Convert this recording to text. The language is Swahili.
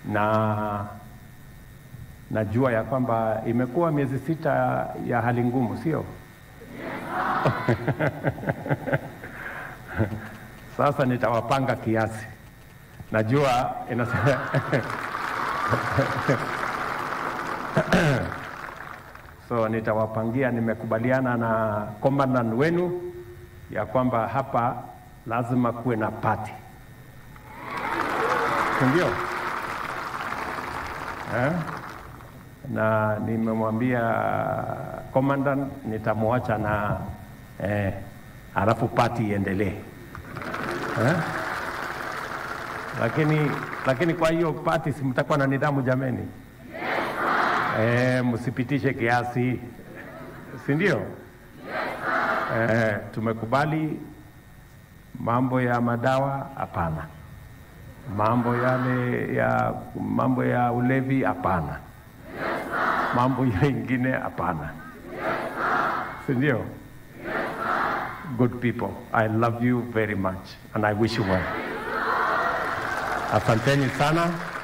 na najua ya kwamba imekuwa miezi sita ya hali ngumu, sio? Sasa nitawapanga kiasi, najua inasema so nitawapangia. Nimekubaliana na commandant wenu ya kwamba hapa lazima kuwe na party, si ndio? Eh? na nimemwambia commandant nitamwacha na eh, alafu party iendelee eh? Lakini, lakini kwa hiyo party si mtakuwa na nidhamu jameni? Eh, msipitishe kiasi, si ndio? Eh, tumekubali mambo ya madawa, hapana. Mambo yale ya mambo ya ulevi, hapana. Mambo ya ingine, hapana, si ndio? Good people, I love you very much and I wish you well. Asanteni sana.